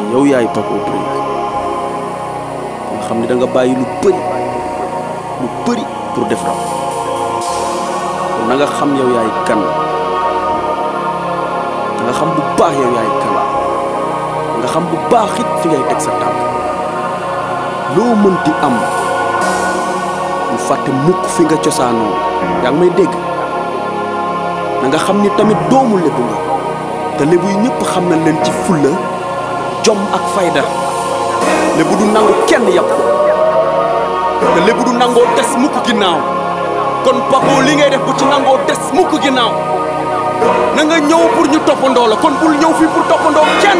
yow yaay Paco Briz nga xam ne da nga bàyyi lu bëri lu bëri pour def rap kon na nga xam yow yaay kan da nga xam bu baax yow yaay kan nga xam bu baax it fi ngay teg sa tànk loo mënti am bu fàtte mukk fi nga cosaanoo yaa ngi may dégg na nga xam ni tamit doomu lébu nga te lébu yi ñëpp xam na leen ci fulla jom ak fayda lébu du nangu kenn yàpp ko te lébu du nangoo des mukk ginnaaw kon Paco li ngay def bu ci nangoo des mukk ginnaaw na nga ñëw pour ñu toppandoo la kon bul ñëw fii pour toppandoo kenn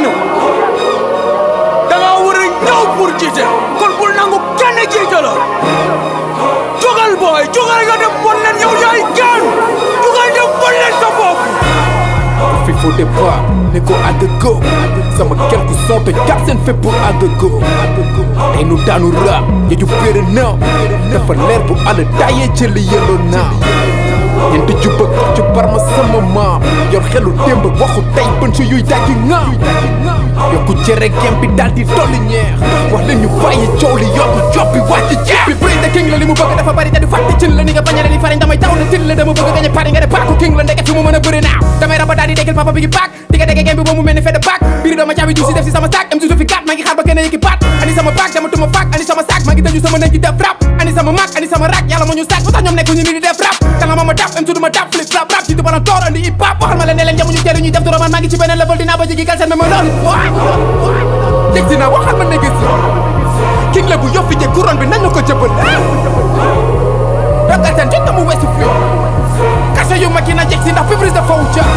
da nga war a ñëw pour jiite kon bul nangu kenn jiite la jógal booy jógal nga dem bon leen yow yaay kenn jógal dem bon leen sa bopp fi faux départ ne ko àgg go sama quelques sons te jàpp seen fépp pour àgg go tey nu daanu raam ya ju péere naaw dafa leer bu àll daayee jëli yelloo naaw ñeenti jubak ci barma sama maam yor xelu démb waxu tey bën si yuy dajji ŋaaw yokku cere gem bi daal di dolli ñeex wax leen ñu bàyyi coow li yokku job bi wàcc jeex bi Briz the king la li mu bëgg dafa bari te du fàtte cin la ni nga bañale li fariñ damay taw na til la dama bëgg gañe pari nga de Paco king la ndeke fi mu mën a bëri naaw damay raba daal di déggal papa bi gi baak di nga dégg gem bi ba mu mel ni fede baak biir dama caabi duus si def si sama saak am si fi gat maa ngi xaar ba gën a yëkki paat ani sama baak dama tuma faak ani sama saak maa ngi tëju sama nekk di def rap ani sama maak ani sama rak yàlla moo ñu saak ba tax ñoom nekku ñu ni di def rap kanga ma ma daf am suduma daf flip flap rap jiitu bana toor andi hip hop waxal ma leen ne leen jamuñu teelu ñuy def dura man maa ngi ci beneen level dinaa ba jigi kal seen mais ma loolu dégg si naa waxal ma ne gis king la bu yoffi je couronne bi nañu ko jëbal ragal seen jot na mu weesu fi kase yu mag yi na jeg si ndax fi Briz da faw ja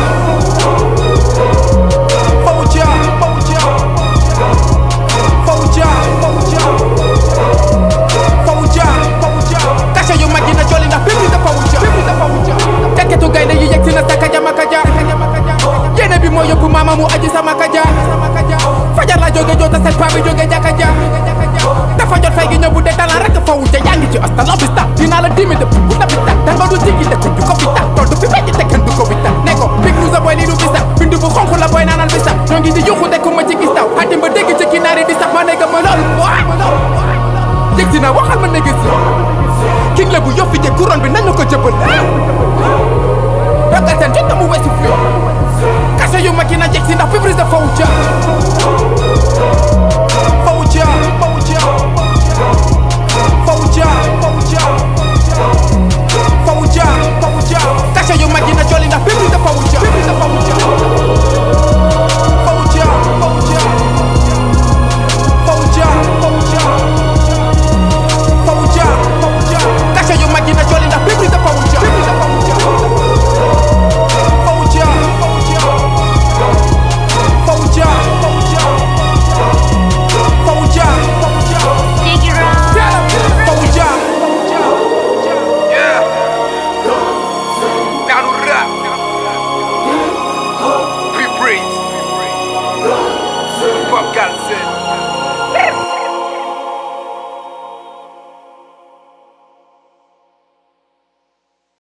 faw ja faw ja faw ja faw ja faw ja faw ja kase yu mag yi na jolli ndax fi Briz da faw ja fi Briz da faw ja tekketu gaynde yu yegg si na sa kaja ma kaja yéene bi moo yóbbu maama mu aji sama kaja fajar la jóge joota seen paa bi jóge jàkka ja dafa jot fay gi ñëw bu dee talent rek fa wute yaa ngi ci asta lobista dinaa la dimi dëpp bu dabita danga du jigi dëkk du ko bita tool du fi meññ te kenn du ko bita ne ko big lu sa boy lii du bisa bindu bu xonq la boy naanal bisa ñoo ngi di yuxu de ku ma ci gis taw xatim ba dégg ci kinaari di sax ma ne ma loolu waay dégg si na waxal ma ne gis king la bu yoffi je couronne bi nañu ko jëbal ragal seen jot na mu weesu fi kase yu mag yi na jeg si ndax fi Briz da faw ja